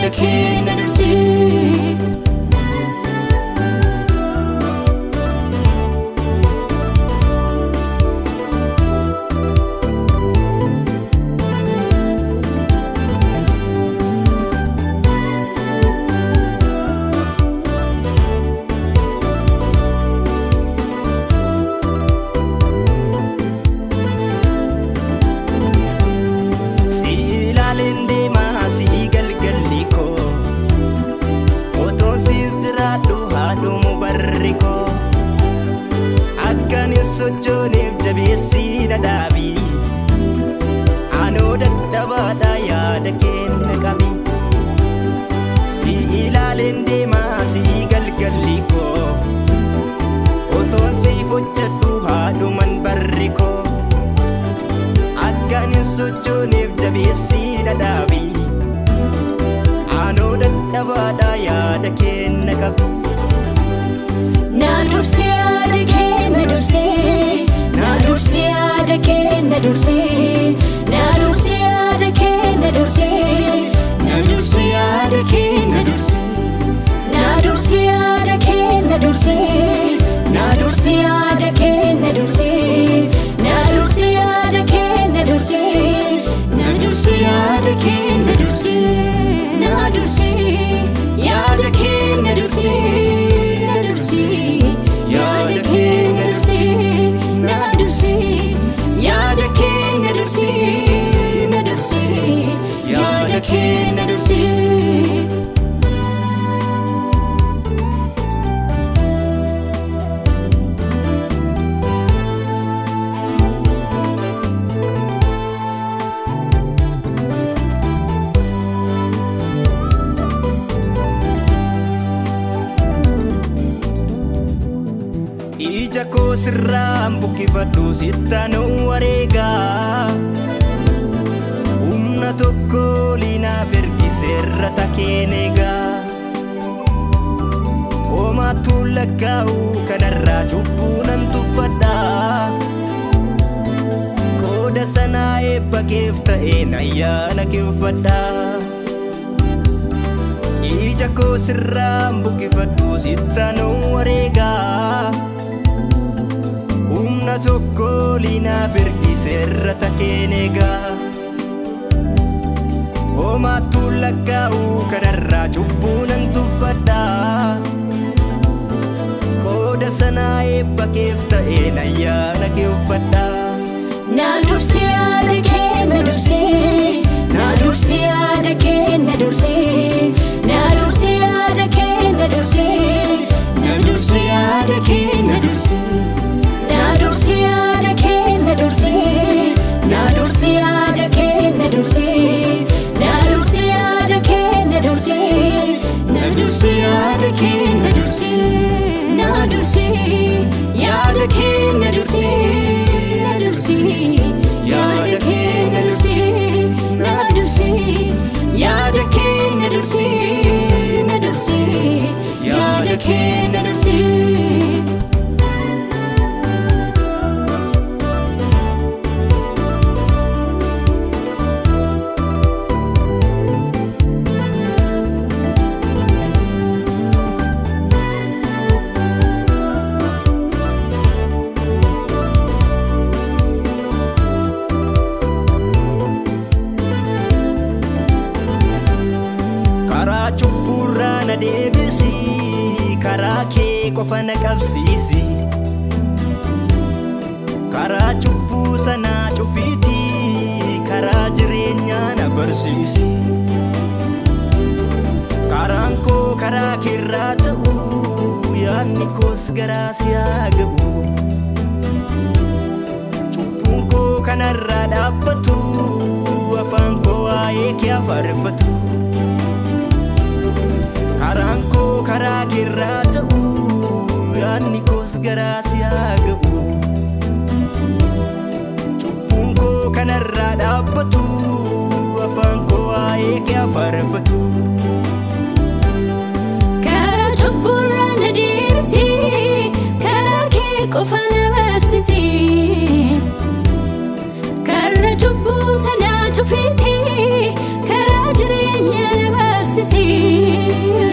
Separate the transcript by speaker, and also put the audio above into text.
Speaker 1: yaada keenya dursii.
Speaker 2: Si ilaaleen deemaa si galgalli koo Otoon siif jiraadhu haadhumu barri koo Akkan hin sochooneef jabeessii na dhaabi Anoo dadhabaadha yaada kenna qabi Si ilaaleen deemaa si galgalli koo Otoon siif hojjedhu haadhuman barri koo Akkan hin sochooneef jabeessii na dhaabi Anoo dadhabaadha yaada kenna qabi
Speaker 1: Na dursi yaada keenya dursii. Na dursi yaada keenya dursii. Na dursi yaada keenya dursii. Na dursi yaada keenya dursii. Na dursi yaada keenya dursii. Na dursi yaada keenya dursii. Na dursi yaada keenya dursii. Na dursi yaada keenya dursii. Na dursi yaada keenya dursii. Na dursi yaada keenya dursii. Na dursi yaada keenya dursii. Na dursi yaada keenya dursii.
Speaker 2: Ija koo sirraan buqqifadhu sittanuu wareegaa Humna tokko liinaaf ergiseerra takeen eegaa Homaattuu lakkaa'u kanarraa cubbuu nan tuffadhaa Qooda sanaa eebba keef ta'een ayyaana kee uffadhaa Ija koo sirraan buqqifadhu sittanuu wareegaa Humna tokko liinaaf ergiseerra takeen eegaa Homaattuu lakkaa'u kanarraa cubbuu nan tuffadhaa Qooda sanaa eebba keef ta'een ayyaana kee uffadhaa
Speaker 1: Na dursi yaada keenya dursii. Na dursi yaada keenya dursii. Na dursi yaada keenya dursii. Na dursi yaada keenya dursii. Na dursi yaada keenya dursii. Na dursi yaada keenya dursii. Na dursi yaada keenya dursii. Na dursi yaada keenya dursii. Na dursi yaada keenya dursii. Na dursi yaada keenya dursii. Na dursi yaada keenya dursii. Na dursi yaada keenya dursii.
Speaker 2: karaa cubburraa na deebisi karaa kee qofa na qabsiisi karaa cubbuu sanaa cufiiti karaa jireenyaa na barsiisi karaan koo karaa keerraa ta'u yaadni koos garaa si haa gabu cubbuun koo kanarraa dhaabbatu afaan koo waa'ee kee afaareffatu karaan koo karaa keerraa ta'u yaadni koos garaa si haa gabu cubbuun koo kanarraa dhaabbatu afaan koo waa'ee kee afaareffatu
Speaker 1: Karaa cubburraa na deebisi, karaa kee qofa na barsiisi. Karaa cubbuu sanaa cufiiti, karaa jireenyaa na barsiisi. beeksisee